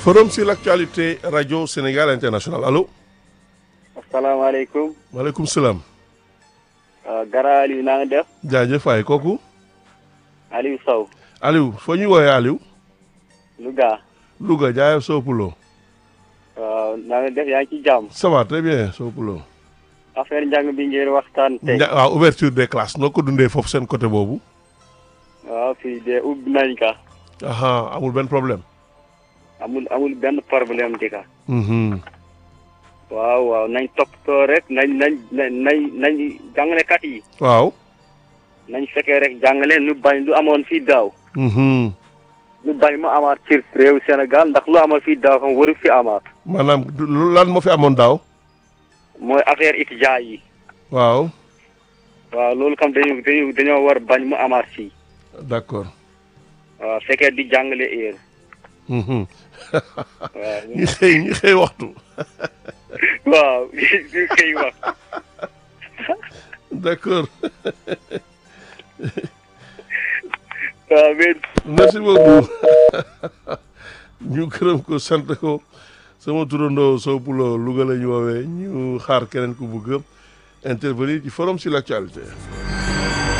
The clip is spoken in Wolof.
Forum sur l'actualité Radio Sénégal International allo. asalaamaaleykum. maaleykum salaam. Gara Aliou naa nga def. jaajëf waay kooku. Aliou Sow. Aliou foo ñuy woowee Aliou. Louga. Louga jaayef Sow Poulo. waaw naa nga def yaa ngi ci jàmm. ça va très bien Sow Poulo. affaire njàng bi ngeen waxtaan tey. Nja waaw ouverture des classes noo ko dundee foofu seen côté boobu. waaw fii de ubbi nañ ka. aha amul benn problème. amul amul benn problème di ka. Mhm. waaw waaw nañ toppatoo rek nañ nañ nañ nañ nañ jàngalekat yi. waaw. nañ fekkee rek jàngale nu bañ lu amoon fii daaw. Mhm. lu bañ mu amaat ci réew Sénégal ndax lu amoon fii daaw xam waru fi amaat. maanaam du- lu- lan moo fi amoon daaw. mooy affaire étudiant yi. waaw waaw loolu kam dañu dañu dañoo war bañ mu amaat fii. d'accord. waaw fekkee di jàngale heure. Mhm. waaw ñi xëy ñi xëy waxtu. waaw li koy wax. d'accord waaw mais merci beaucoup ñu gërëm ko sant ko sama turandoo Sow Poulo Louga la ñu woowee ñu xaar keneen ku bëgg intervenir ci forum sur l'actualité